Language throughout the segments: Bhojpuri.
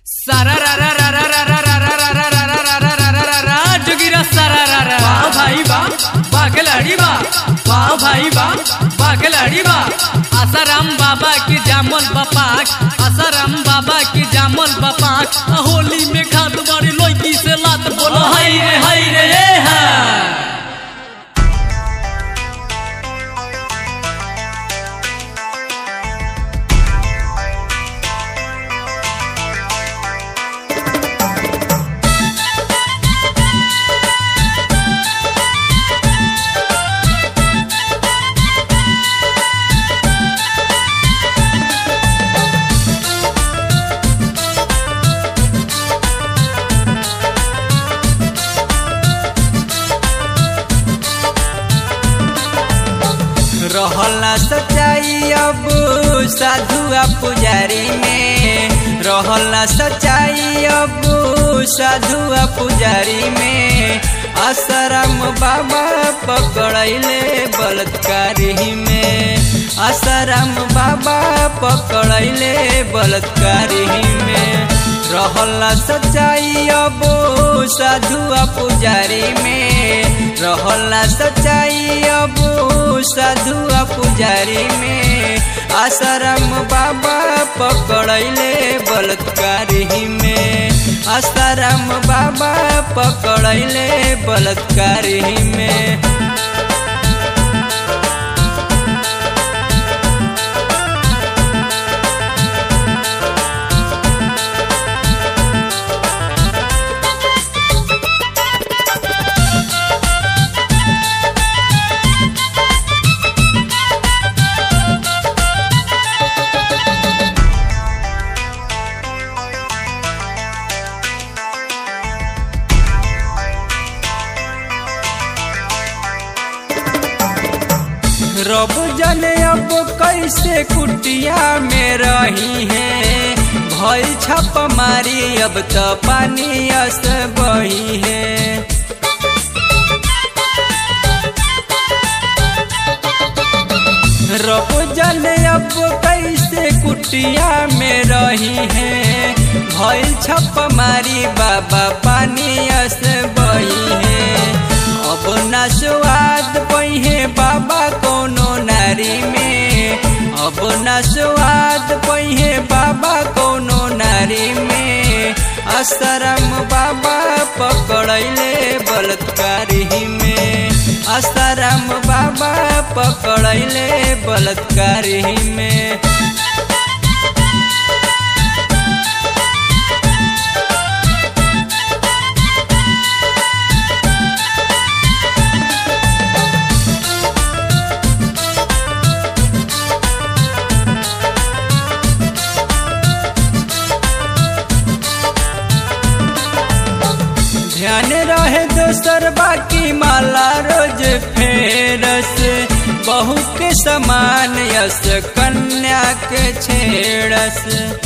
सारा रा रा रा रा रा रा रा रा रा रा रा रा रा रा रा रा रा जोगिरा सारा रा रा वाह भाई वाह वाह खिलाड़ी वाह वाह भाई वाह वाह खिलाड़ी वाह आसाराम बाबा की जामल बपाक आसाराम बाबा की जामल बपाक होली में खाद बड़ी लड़की से लात बोलो हाय रे हाय रे ए हा रहला सच्चाई अब साधुआ पुजारी में रहला सच्चाई अब साधुआ पुजारी में आसाराम बाबा पकड़ैले बलात्कारी में आसाराम बाबा पकड़ैले बलात्कारी में रहला सच्चाई अब साधुआ पुजारी में रहला सच्चाई अब साधुआ पुजारी में आसाराम बाबा पकड़ैले बलात्कारी में आसाराम बाबा पकड़ैले बलात्कारी में रब जाने अब कैसे कुटिया में रही है भई छप मारी अब तो पानी अस बही है रब जाने अब कैसे कुटिया में रही है भई छप मारी बाबा पानी अस बही है अब ना स्वाद पहिए बाबा कोनो नारी में अब ना स्वाद पहिए बाबा कोनो नारी में आसाराम बाबा पकड़ैले बलात्कारी में आसाराम बाबा पकड़ैले बलात्कारी में ध्यान रहे दोसर बाकी माला रोज फेरस बहू के समान यस कन्या के छेड़स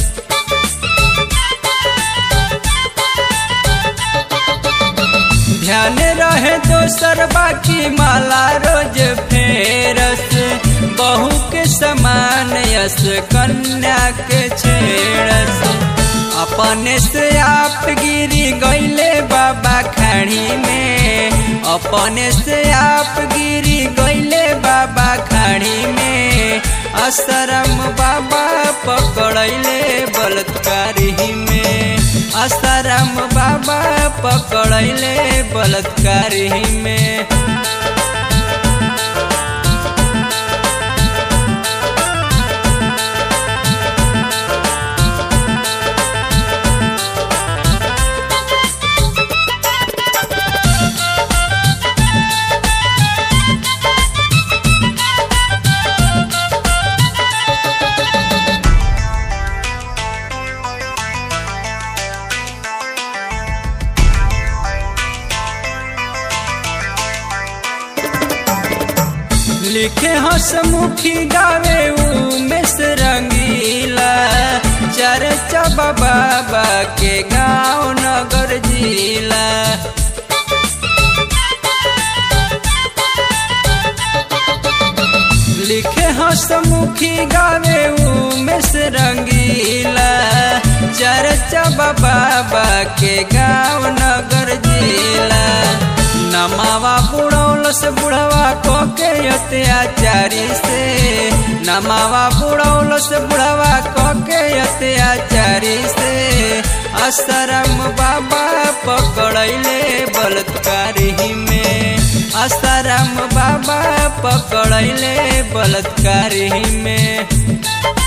ध्यान रहे दोसर बाकी माला रोज फेरस बहू के समान यस कन्या के छेड़स अपने से आप गिरी गईले बाबा खाड़ी में अपने से आप गिरी गईले बाबा खाड़ी में आसाराम बाबा पकड़ैले बलात्कारी में आसाराम बाबा पकड़ैले बलात्कारी में लिखे हसमुखी गावे उमेश रंगीला चर्चा बाबा के गाँव नगर जिला लिखे हसमुखी गावे उमेश रंगीला चर्चा बाबा के गाँव नगर जिला नमावा बुढ़ौल से बुढ़वा को के अत्याचारी से नमावा बुढ़ौल से बुढ़वा को के अत्याचारी से असरम बाबा पकड़ैले बलात्कारी में असरम बाबा पकड़ैले बलात्कारी में